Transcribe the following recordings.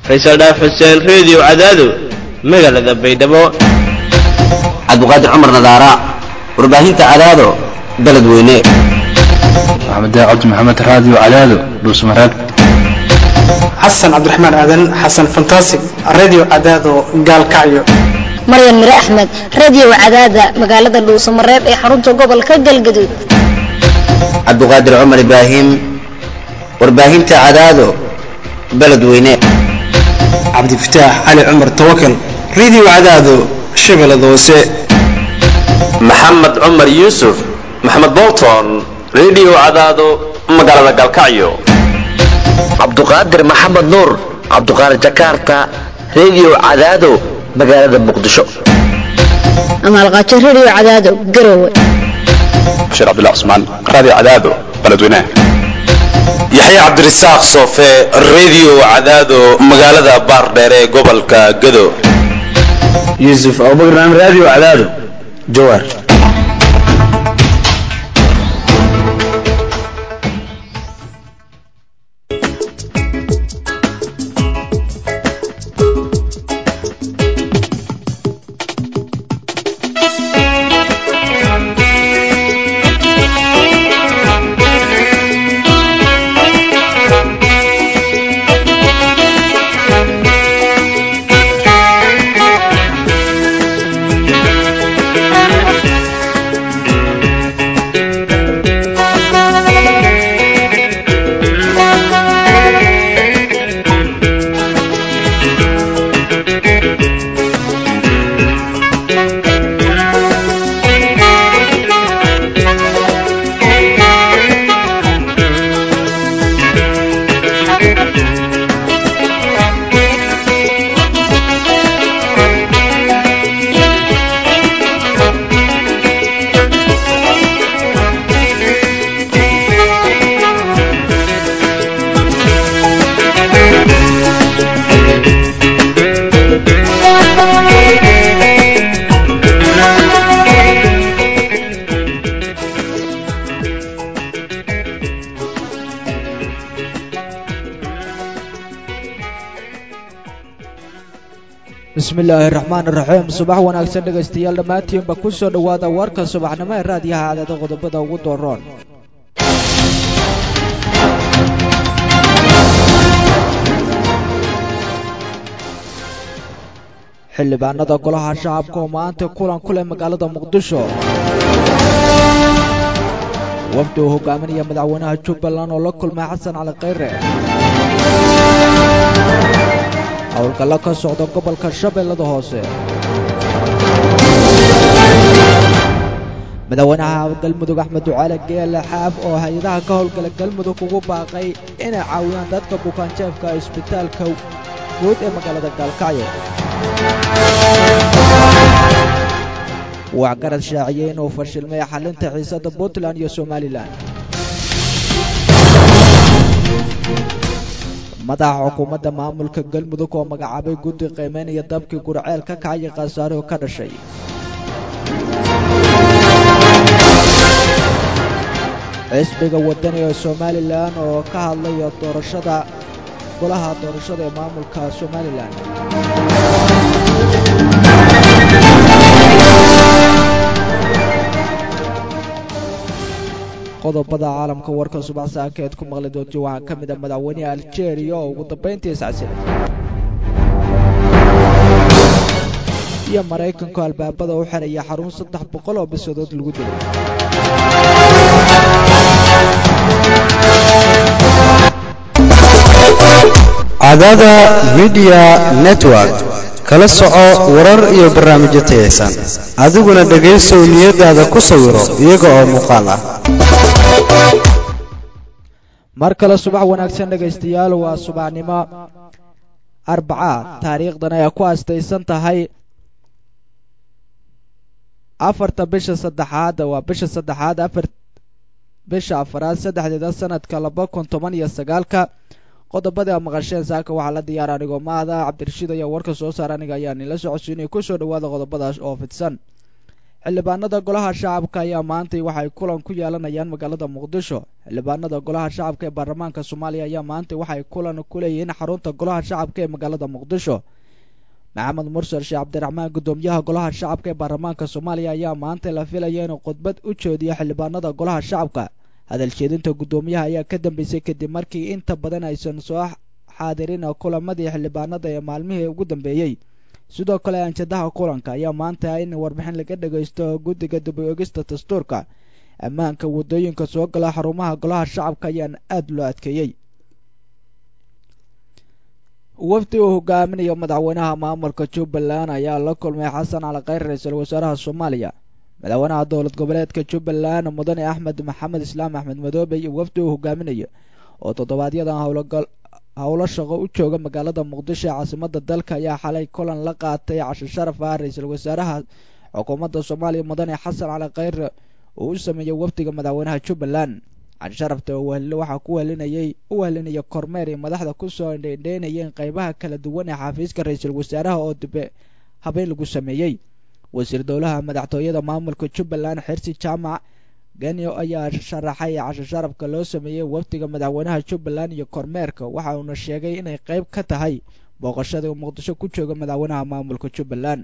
faysal dhaaf xuseen reediyo cadaado magaalada baydhabo cabdiqaadir cumar nadaara warbaahinta cadaado beledweyne maxamed cabdi maxamed raadiyo cadaado dhuusmareeb xasan cabdiraxmaan aadan xasan fantasig radio cadaado gaalkacyo maryan mire axmed radio cadaada magaalada dhuusamareeb ee xarunta gobolka galgaduud cabdiqaadir cumar ibraahim warbaahinta cadaado beledweyne cabdifataax cali cumar tawakal radio cadaado shabeellada hoose maxamed cumar yuusuf maxamed bolton radio cadaado magaalada galkacyo cabduqaadir maxamed nuur cabduqaadir jakarta radio cadaado magaalada muqdisho amaalqaajo radio cadaado garowe bashiir cabdullah cusmaan raadiyo cadaado beledweynaha yaxya cabdirasaaq soofe radio cadaado magaalada baardheer ee gobolka gado yuusuf abubakar radio cadaado jawaar bismillaahi raxmaan iraxiim subax wanaagsan dhegaystayaal dhammaantiinba ku soo dhowaada warka subaxnimo ee raadiyaha cadaada qodobada ugu dooroon xildhibaanada golaha shacabka oo maanta kulan ku leh magaalada muqdisho wafdi uu hogaaminaya madaxweynaha jubbaland oo la kulmay xasan cali khayre howlgallo ka socda gobolka shabeellada hoose madaxweynaha galmudug axmed ducaale geele xaaf oo hay-adaha ka howlgala galmudug ugu baaqay inay caawiyaan dadka bukaanjeefka isbitaalka guud ee magaalada gaalkacyo waxgarad shaaciyey inuu fashilmay xalinta xiisada puntland iyo somalilan madaxa xukuumadda maamulka galmudug oo magacaabay guddi qiimeynaya dabkii gurceel ka kacaya khasaarihoo ka dhashay xisbiga wadani ee somalilan oo ka hadlaya doorashada golaha doorashada ee maamulka somalilan qodobada caalamka warka subax saankeed ku maqli doonti waxaa ka mid a madaxweyneha aljeeriya oo ugu dambayntii iscasilay iyo maraykanku albaabada u xiraya xarun saddex boqol oo bisadood lagu dilay cadaada midiya network kala soco warar iyo barnaamijyo tayaysan adiguna dhegaysow niyadaada ku sawiro iyaga oo muuqaal ah mar kale subax wanaagsan dhegaystayaal waa subaxnimo arbaca taariikhdan ay ku astaysan tahay afarta bisha saddexaad waa bisha saddexaad afar bisha afaraad saddexdeeda sanadka laba kun toban iyo sagaalka qodobada maqasheen saaka waxaa la diyaara anigoo maada cabdirashiid ayaa warka soo saara aniga ayaa nila socodsiinaya kusoo dhawaada qodobadaas oo fidsan xildhibaanada golaha shacabka ayaa maantay waxay kulan ku yeelanayaan magaalada muqdisho xildhibaanada golaha shacabka ee baarlamaanka soomaaliya ayaa maantay waxay kulan ku leeyihiin xarunta golaha shacabka ee magaalada muqdisho maxamed mursal sheekh cabdiraxmaan guddoomiyaha golaha shacabka ee baarlamaanka soomaaliya ayaa maanta la filaya inuu khudbad u jeediyo xildhibaanada golaha shacabka hadal jeedinta guddoomiyaha ayaa ka dambeysay kadib markii inta badan aysan soo xaadirin kulamadii xildhibaanada ee maalmihii ugu dambeeyey sidoo kale anjadaha kulanka ayaa maanta in warbixin laga dhagaysto guddiga dib u egista dastuurka ammaanka waddooyinka soo gala xarumaha golaha shacabka ayaana aada loo adkeeyey wafdi uu hogaaminayo madaxweynaha maamulka jubbaland ayaa la kulmay xasan cali khayr ra-iisul wasaaraha soomaaliya madaxweynaha dowlad goboleedka jubbaland mudane axmed maxamed islaam axmed madoobe iyo wafdi uu hogaaminayo oo toddobaadyada howlgal howlo shaqo u jooga magaalada muqdisho ee caasimada dalka ayaa xalay kulan la qaatay casho sharaf ah ra-iisul wasaaraha xukuumadda soomaaliya mudane xasan cali khayr uu u sameeyey wafdiga madaxweynaha jubbaland casho sharafta waxaa ku welinayay u welinaya kormeer iyo madaxda kusoo dheendheynayeen qeybaha kala duwan ee xafiiska ra-iisul wasaaraha oo dibe habeen lagu sameeyey wasiir dowlaha madaxtooyada maamulka jubbaland xirsi jaamac genio ayaa sharaxay casho sharafka loo sameeyey wafdiga madaxweynaha jubbaland iyo kormeerka waxa uuna sheegay inay qeyb ka tahay booqashada uu muqdisho ku jooga madaxweynaha maamulka jubbaland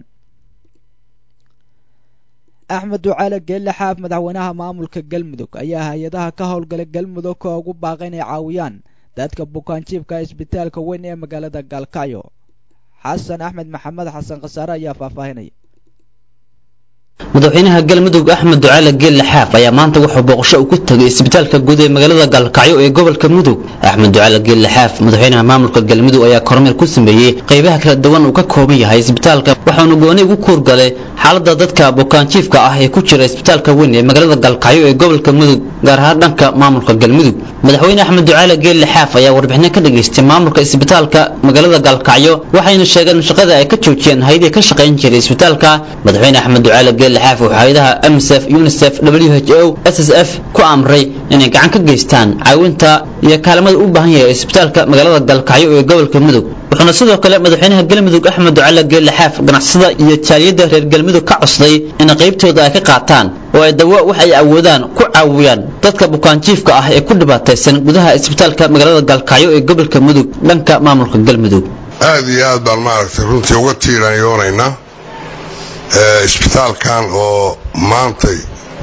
axmed ducaale geelle xaaf madaxweynaha maamulka galmudug ayaa hay-adaha ka howlgalay galmudug ka ugu baaqay inay caawiyaan dadka bukaanjiifka isbitaalka weyn ee magaalada gaalkacyo xasan axmed maxamed xasan khasaare ayaa faahfaahinaya madaxweynaha galmudug axmed ducaale geelle xaaf ayaa maanta wuxuu booqasho u ku tegay isbitaalka guud ee magaalada gaalkacyo ee gobolka mudug axmed ducaale geelle xaaf madaxweynaha maamulka galmudug ayaa kormeer ku sameeyey qaybaha kala duwan uu ka kooban yahay isbitaalka waxaanu gooni ugu kuurgalay xaalada dadka bukaanjiifka ah ee ku jira isbitaalka weyn ee magaalada gaalkacyo ee gobolka mudug gaar ahaan dhanka maamulka galmudug madaxweyne axmed ducaale geelle xaaf ayaa warbixino ka dhageystay maamulka isbitaalka magaalada gaalkacyo waxayna sheegeen shaqada ay ka joojiyeen hay-adii ka shaqayn jiray isbitaalka madaxweyne axmed ducaale geelle xaaf wuxuu hay-adaha msf unisef w h o s s f ku amray inay gacan ka geystaan caawinta iyo kaalmada u baahan yahay isbitaalka magaalada gaalkacyo ee gobolka mudug wuxuuna sidoo kale madaxweynaha galmudug axmed ducaale geelle xaaf ganacsada iyo jaaliyadda reer galmudug ka cosday in qaybtooda ay ka qaataan oo ay dawo wax ay awoodaan ku caawiyaan dadka bukaanjiifka ah ee ku dhibaataysan gudaha isbitaalka magaalada gaalkacyo ee gobolka mudug dhanka maamulka galmudug aad iyo aad baan maaragtay runtii uga tiiranyoonaynaa isbitaalkan oo maantay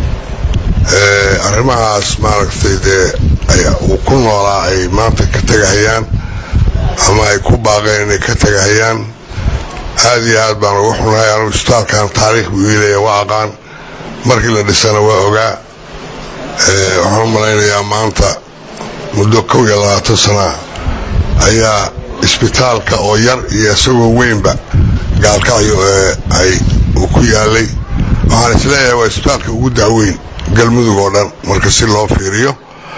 arrimahaas maaragtay dee uu ku noolaa ay maanta ka tegahayaan ama ay ku baaqeen inay ka tegahayaan aad iyo aad baan uga xunahay anugu isbitaalkan taariikh buu iilaya waa aqaan markii la dhisana waa ogaa waxaan u malaynayaa maanta muddo kow iyo labaatan sana ayaa isbitaalka oo yar iyo isagoo weynba gaalkacyo ee ay uu ku yaalay waxaan isleeyahay waa isbitaalka ugu dacweyn galmudug oo dhan marka si loo fiiriyo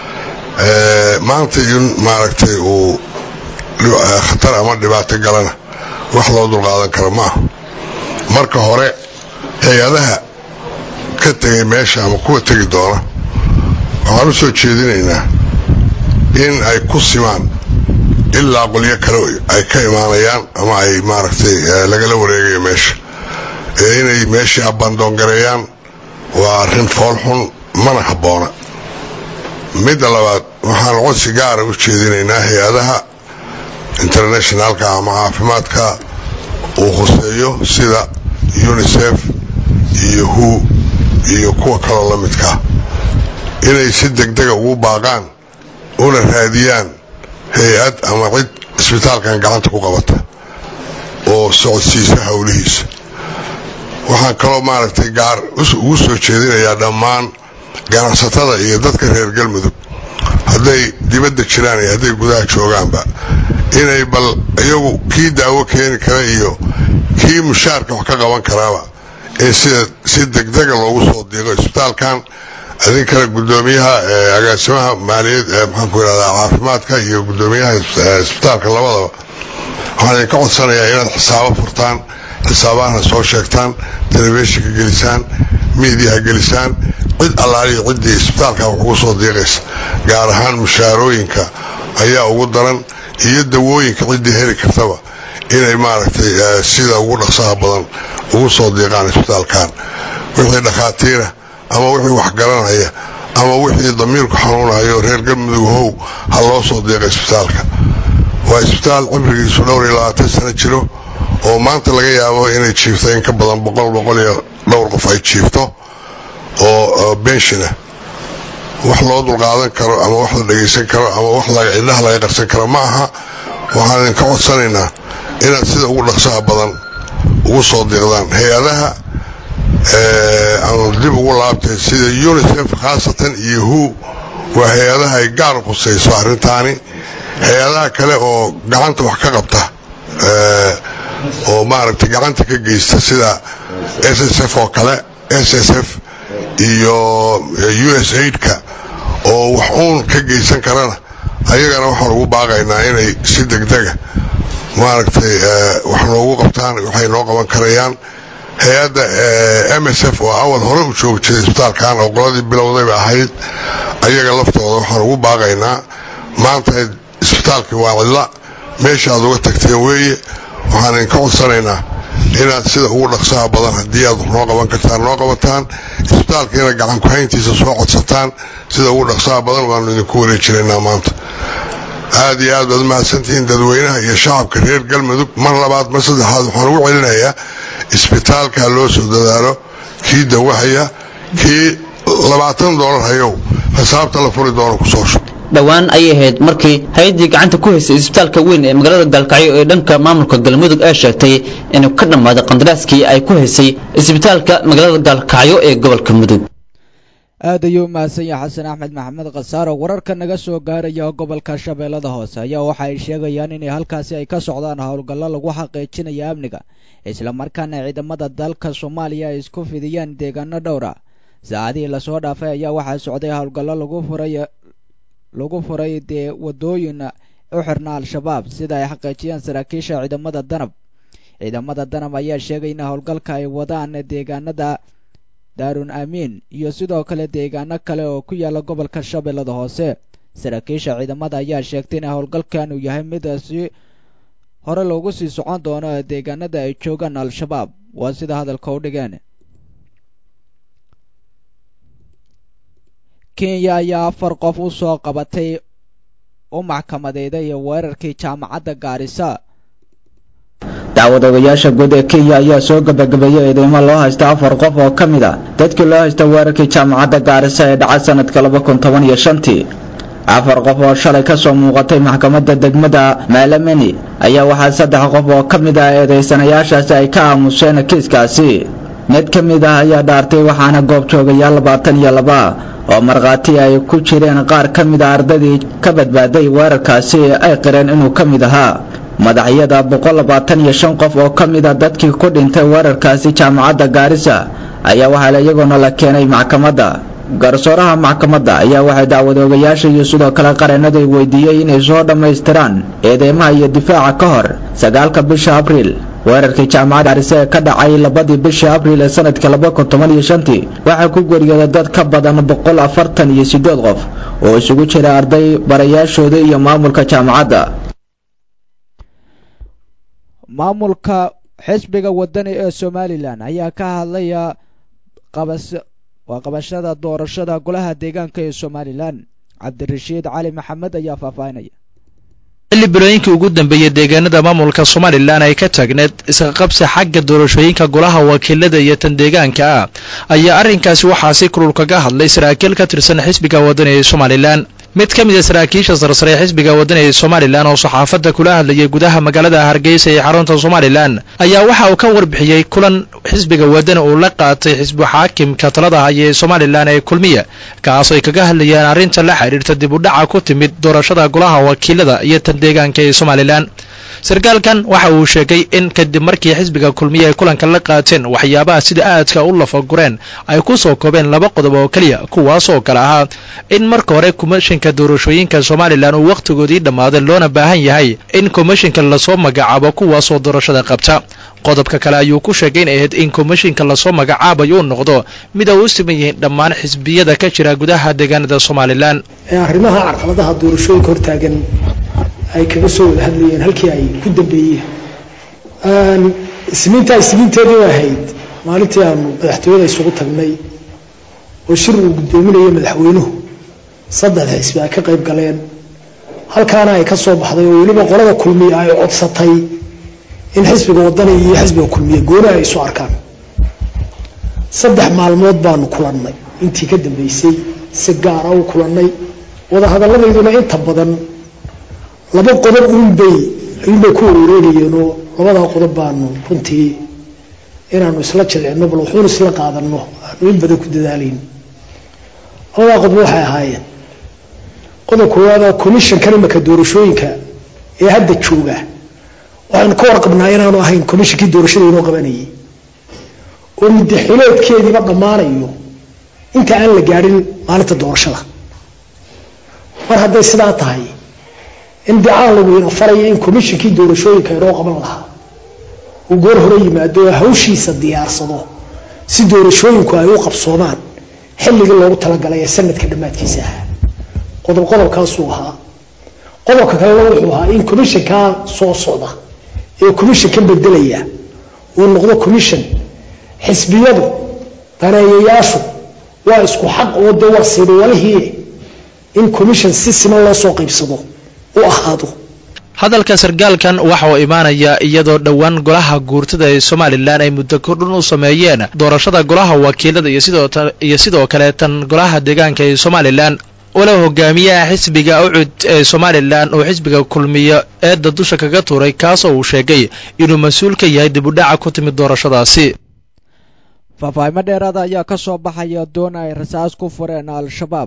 maanta in maaragtay uu khatar ama dhibaato galana wax loo dulqaadan karo ma aha marka hore hay-adaha ka tegay meesha ama kuwa tegi doona waxaan u soo jeedinaynaa in ay ku simaan ilaa qolyo kale ay ka imaanayaan ama ay maaragtay lagala wareegayo meesha ee inay meeshii abandoon gareeyaan waa arrin foolxun mana habboona midda labaad waxaan codsi gaara u jeedinaynaa hay-adaha internationalka ama caafimaadka uu khuseeyo sida unisef iyo hu iyo kuwa kaloo la midkaa inay si degdega ugu baaqaan una raadiyaan hay-ad ama cid isbitaalkan gacanta ku qabata oo socodsiisa howlihiisa waxaan kaloo maaragtay gaar ugu soo jeedinayaa dhammaan ganacsatada iyo dadka reer galmudug hadday dibadda jiraan iyo hadday gudaha joogaanba inay bal iyagu kii daawo keeni kara iyo kii mushaarka wax ka qaban karaaba in sida si degdega loogu soo diiqo isbitaalkan idinkana gudoomiyaha agaasimaha maaliyad maxaanku irahdaa caafimaadka iyo gudoomiyaha isbitaalka labadaba waxaan idinka codsanayaa inaad xisaabo furtaan xisaabahana soo sheegtaan telefishinka gelisaan miidiyaha gelisaan cid allaaliya ciddii isbitaalka wax ugu soo diiqaysa gaar ahaan mushaarooyinka ayaa ugu daran iyo dawooyinka ciddii heli kartaba inay maaragtay sida ugu dhaqsaha badan ugu soo diiqaan isbitaalkan wixii dhakhaatiira ama wixii waxgaranaya ama wixii damiirku xanuunayo reer galmudug how ha loo soo deeqa isbitaalka waa isbitaal cimrigiisu dhowr iyo labaatan sano jiro oo maanta laga yaabo inay jiifto in ka badan boqol boqol iyo dhowr qof ay jiifto oo benshina wax loo dulqaadan karo ama wax la dhegaysan karo ama wax cidhaha laga qarsan karo ma aha waxaan idinka codsanaynaa inaad sida ugu dhaqsaha badan ugu soo deeqdaan hay-adaha aan dib ugu laabtay sida unisef khaasatan iyo hu waa hay-adaha ay gaar u khusayso arrintaani hay-adaha kale oo gacanta wax ka qabta oo maaragtay gacanta ka geysta sida s s f oo kale s s f iyo u s aidka oo wax uun ka geysan karana ayagana waxaan ugu baaqaynaa inay si degdega maaragtay wax noogu qabtaan waxay noo qaban karayaan hay-adda m s f oo awal hore u joogi jiray isbitaalkan oo qoladii bilowdayba ahayd ayaga laftooda waxaan ugu baaqaynaa maanta isbitaalkii waa cidla meesha aad uga tagteen weeye waxaan idinka codsanaynaa inaad sida ugu dhaqsaha badan haddii aad noo qaban kartaan noo qabataan isbitaalka inaad gacan ku-hayntiisa soo codsataan sida ugu dhaqsaha badan waanu idinku wareejinaynaa maanta aad iyo aad baad mahadsantihiin dadweynaha iyo shacabka reer galmudug mar labaad mar saddexaad waxaan ugu celinayaa isbitaalka loo soo dadaalo kii dawahaya kii labaatan doolar hayow xisaabta la furi doono kusoo shub dhowaan ayay ahayd markii hay-addii gacanta ku haysay isbitaalka weyn ee magaalada gaalkacyo ee dhanka maamulka galmudug ee sheegtay inuu ka dhammaaday qandaraaskii ay ku haysay isbitaalka magaalada gaalkacyo ee gobolka mudug aad ayuu mahadsan yahay xasan axmed maxamed khasaaro wararka naga soo gaaraya gobolka shabeellada hoose ayaa waxa ay sheegayaan inay halkaasi ay ka socdaan howlgallo lagu xaqiijinayo amniga islamarkaana ciidamada dalka soomaaliya ay isku fidiyeen deegaano dhowra saacadihii lasoo dhaafay ayaa waxaa socday howlgallo lagu furay lagu furay dee wadooyin u xirna al-shabaab sida ay xaqiijiyeen saraakiisha ciidamada danab ciidamada danab ayaa sheegay in howlgalka ay wadaan deegaanada daarun amiin iyo sidoo kale deegaano kale oo ku yaala gobolka shabeellada hoose saraakiisha ciidamada ayaa sheegtay in howlgalkan uu yahay mid si hore loogu sii socon doono deegaanada ay joogaan al-shabaab waa sida hadalka u dhigeen kenya ayaa afar qof u soo qabatay u maxkamadeeday weerarkii jaamacadda gaarisa dacwad-ogayaasha guud ee kenya ayaa soo gabagabeeyey eedeymo loo haysta afar qof oo ka mid a dadkii loo haysta weerarkii jaamacadda gaarisa ee dhacay sanadka laba kun toban iyo shantii afar qof oo shalay ka soo muuqatay maxkamadda degmada maalameni ayaa waxaa saddex qof oo ka mid ah eedeysanayaashaasi ay ka aamuseen kiiskaasi mid ka mid ah ayaa dhaartay waxaana goob joogayaal labaatan iyo laba oo markhaati ay ku jireen qaar ka mid a ardadii ka badbaaday weerarkaasi ay qireen inuu ka mid ahaa madaxyada boqol labaatan iyo shan qof oo ka mid a dadkii ku dhintay weerarkaasi jaamacadda gaarisa ayaa waxaa iyagoona la keenay maxkamadda garsooraha maxkamadda ayaa waxay dacwadoogayaasha iyo sidoo kale qareenada weydiiyey inay soo dhammaystiraan eedeymaha iyo difaaca ka hor sagaalka bisha abriil weerarkii jaamacadda gaarisa ee ka dhacay labadii bishii abriil ee sanadka laba kun toban iyo shantii waxaa ku geeriyooday dad ka badan boqol afartan iyo siddeed qof oo isugu jira arday barayaashooda iyo maamulka jaamacadda maamulka xisbiga wadani ee somalilan ayaa ka hadlaya qabas waa qabashada doorashada golaha deegaanka ee somalilan cabdirashiid cali maxamed ayaa faahfaahinaya xilli bilooyinkii ugu dambeeyey deegaanada maamulka somalilan ay ka taagneed isqaqabsi xagga doorashooyinka golaha wakiilada iyo tan deegaanka ah ayaa arrinkaasi waxaa si kulul kaga hadlay saraakiil ka tirsan xisbiga wadani ee somalilan mid ka mid a saraakiisha sarsare ee xisbiga wadani ee somalilan oo saxaafadda kula hadlayay gudaha magaalada hargeysa ee xarunta somalilan ayaa waxa uu ka warbixiyey kulan xisbiga wadani uu la qaatay xisbu xaakimka talada haya ee somalilan ee kulmiya kaas ay kaga hadlayaan arrinta la xidhiirta dib u dhaca ku timid doorashada golaha wakiilada iyo tan deegaanka ee somalilan sarkaalkan waxa uu sheegay in kadib markii xisbiga kulmiye ay kulanka la qaateen waxyaabaha sida aadka u lafagureen ay ku soo koobeen laba qodob oo keliya kuwaas oo kale ahaa in marka hore komishinka doorashooyinka somalilan uu wakhtigoodii dhammaaday loona baahan yahay in komishinka lasoo magacaabo kuwaasoo doorashada qabta qodobka kale ayuu ku sheegay in ahayd in komishinka lasoo magacaabayo uu noqdo mid ay u siman yihiin dhammaan xisbiyada ka jira gudaha deegaanada somalilan arrimaha carqaladaha doorashooyinka hortaagan ay kaga soo wada hadlayeen halkii ay ku dambeeyeen isniintaa isniinteedii ahayd maalintii aanu madaxtooyada isugu tagnay oo shir uu guddoominayay madaxweynuhu saddex xisbi ay ka qayb galeen halkaana ay ka soo baxday oo weliba qolada kulmiye ay codsatay in xisbiga wadani iyo xisbiga kulmiye gooni ay isu arkaan saddex maalmood baanu kulannay intii ka dambeysay si gaara u kulannay wadahadalladayduna inta badan laba qodob uunbay ayuunbay ku wareereegayeen oo labadaa qodob baanu runtii inaanu isla jilcino bal wuxuun isla qaadanno aanu in badan ku dadaalayn labadaa qodob waxay ahaayeen qodob koowaad oo commissionkan imaka doorashooyinka ee hadda jooga waxaynu ka warqabnaa inaanu ahayn commissionkii doorashada inoo qabanayay oo muddaxileedkeediiba dhammaanayo inta aan la gaadhin maalinta doorashada mar hadday sidaa tahay in dicaan lagu ina faraya in commissionkii doorashooyinka inoo qaban lahaa uu goor hore yimaado oo hawshiisa diyaarsado si doorashooyinku ay u qabsoomaan xilligii loogu talagalay ee sanadka dhammaadkiisa ahaa qodob qodobkaasuu ahaa qodobka kalena wuxuu ahaa in commissionkaa soo socda ee commissionkan bedelaya uu noqdo commission xisbiyadu daneeyayaashu waa isku xaq oo dee waa siidawalihii in commission si siman loo soo qaybsado u ahaado hadalka sargaalkan waxa uu imaanaya iyadoo dhowaan golaha guurtada ee somalilan ay muddo kordhin u sameeyeen doorashada golaha wakiilada iyo sidoo kale tan golaha deegaanka ee somalilan walow hogaamiyaha xisbiga ucud ee somalilan oo xisbiga kulmiyo eedda dusha kaga tuuray kaasoo uu sheegay inuu mas-uul ka yahay dib u dhaca ku timid doorashadaasi faahfaahimo dheeraada ayaa ka soo baxaya doon ay rasaas ku fureen al-shabaab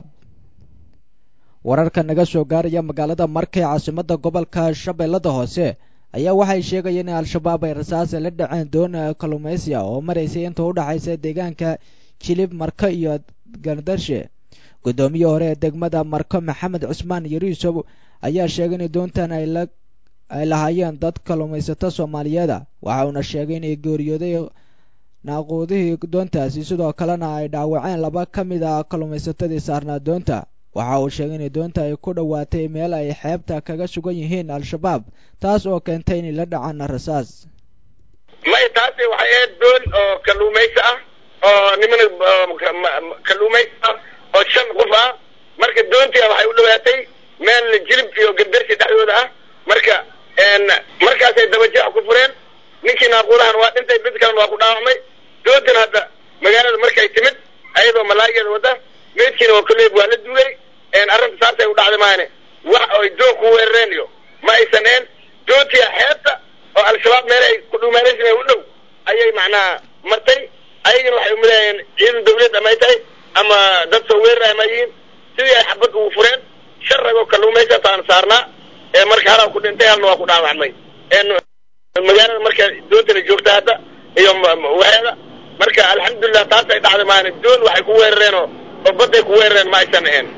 wararka naga soo gaaraya magaalada markay caasimadda gobolka shabeellada hoose ayaa waxay sheegayeen in al-shabaab ay rasaas la dhaceen doon kalluumaysiya oo maraysay inta u dhexaysa deegaanka jilib marko iyo gardarshe guddoomiye hore ee degmada marko maxamed cusmaan yariisow ayaa sheegay in doontan ay lahaayeen dad kalluumaysato soomaaliyeeda waxa uuna sheegay inay geeriyooday naaquudihii doontaasi sidoo kalena ay dhaawaceen laba ka mid a kalluumaysatadii saarnaa doonta waxa uu sheegay in doonta ay ku dhowaatay meel ay xeebta kaga sugan yihiin al-shabaab taas oo keentay inay la dhacaan rasaas may taasi waxay ahayd doon oo kalluumaysi ah oo niman kalluumaysi ah oo shan qof ah marka doontii waxay u dhowaatay meel jilib iyo gardarsi dhexdooda ah marka markaasay dabajeex ku fureen ninkii naaquudahan waa dhintay mid kalena waa ku dhaawacmay doontan hadda magaalada markay timid ayadoo malaayigeeda wadda meydkiina waa koleeb waa la duugay arrinta saasay u dhacday maahane wax ay doon ku weerareen iyo ma aysan een doontii xeebta oo al-shabaab meel ay ku dhuumaanaysan u dhow ayay macnaha martay ayagana waxay umilayeen ciidan dawlad ama ay tahay ama dad soo weeraraya ma yihiin sidii ay xabad ugu fureen shan ragoo kalluumaysataan saarnaa ee marka halaa ku dhintay halna waa ku dhaawacmay magaalada marka doontana joogta hadda iyo waxeeda marka alxamdulilah taasay dhacday maahane doon waxay ku weerareen oo oo badday ku weerareen ma aysan ahayn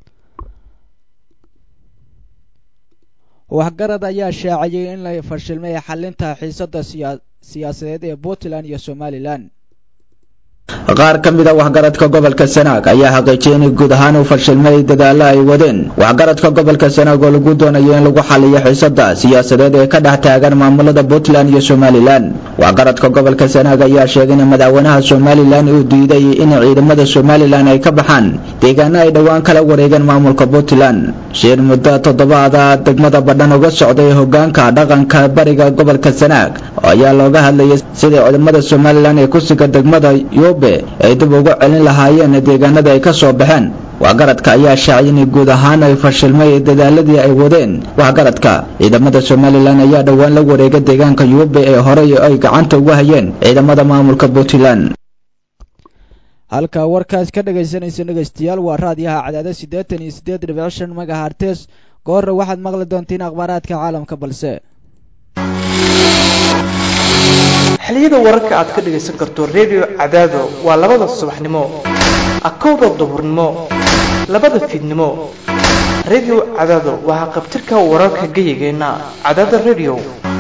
waxgarad ayaa shaaciyey in la fashilmay xalinta xiisadda siyaasadeed ee puntland iyo somalilan qaar ka mid a waxgaradka gobolka sanaag ayaa xaqiijiyay inay guud ahaan u fashilmay dadaalo ay wadeen waxgaradka gobolka sanaag oo lagu doonayo in lagu xaliyo xiisada siyaasadeed ee ka dhex taagan maamulada puntland iyo somalilan waxgaradka gobolka sanaag ayaa sheegay in madaxweynaha somalilan uu diiday in ciidamada somalilan ay ka baxaan deegaano ay dhowaan kala wareegeen maamulka puntland shir muddo toddobaada degmada badhan uga socday hogaanka dhaqanka bariga gobolka sanaag ayaa looga hadlayay sidai ciidamada somalilan ee ku sugan degmada yobe ay dib uga celin lahaayeen deegaanada ay ka soo baxeen waxgaradka ayaa shaacay in guud ahaan ay fashilmay dadaaladii ay wadeen waxgaradka ciidamada somalilan ayaa dhowaan la wareegay deegaanka yobe ee horey ay gacanta uga hayeen ciidamada maamulka puntland halka warkaas ka dhegaysanaysa dhegaystayaal waa raadiyaha cadaada siddeetan iyo siddeed dhibic shan magahartes goorra waxaad maqli doontiin akhbaaraadka caalamka balse xiliyada wararka aad ka dhagaysan karto redio cadaado waa labada subaxnimo akowda duhurnimo labada fiidnimo redio cadaado waxaa qabtirka wararka geyigeenna cadaada redio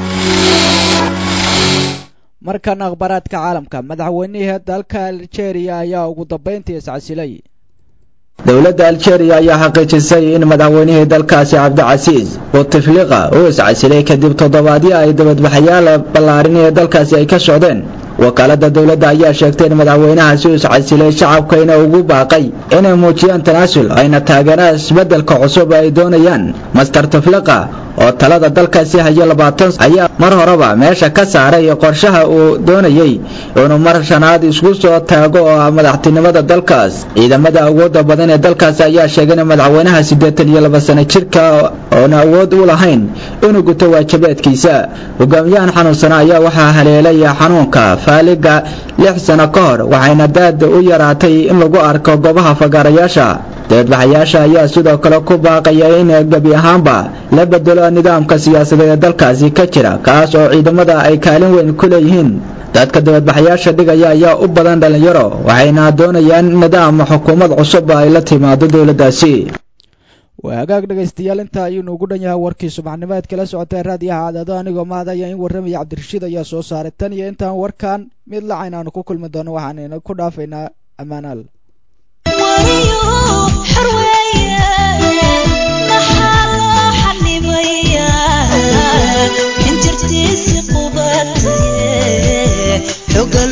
markan akhbaaraadka caalamka madaxweynihii dalka aljeeriya ayaa ugu dambayntii iscasilay dowladda aljeeriya ayaa xaqiijisay in madaxweynihii dalkaasi cabdicasiis bouteflika uu iscasilay kadib toddobaadyo ay dabadbaxayaal ballaarin ee dalkaasi ay ka socdeen wakaalada dowladda ayaa sheegtay in madaxweynahaasi uu iscasilay shacabkayna ugu baaqay inay muujiyaan tanaasul ayna taageeraan isbeddelka cusub ay doonayaan master tufliqa oo talada dalkaasi hayo labaatan ayaa mar horeba meesha ka saaray qorshaha uu doonayey inuu mar shanaad isku soo taago oo ah madaxtinimada dalkaas ciidamada awoodda badan ee dalkaasi ayaa sheegay in madaxweynaha siddeetan iyo laba sano jirka oona awood u lahayn inuu guto waajibaadkiisa hogaamiyahan xanuunsana ayaa waxaa haleelay xanuunka faaliga lix sano ka hor waxayna daada u yaraatay in lagu arko goobaha fagaarayaasha dibadbaxayaasha ayaa sidoo kale ku baaqaya in gebi ahaanba la bedelo nidaamka siyaasadeed ee dalkaasi ka jira kaas oo ciidamada ay kaalin weyn ku leeyihiin dadka dibadbaxayaasha dhigaya ayaa u badan dhallinyaro waxayna doonayaan nidaam xukuumad cusub ay la timaado dowladdaasi waa hagaag dhegaystayaal intaa ayuu nuugu dhan yahay warkii subaxnimeed kala socotay raadiyaha cadaado anigoo mahadaya in warramaya cabdirashiid ayaa soo saaray tan iyo intaan warkan mid lacayn aanu ku kulmi doono waxaan ku dhaafaynaa ammaanaal xoga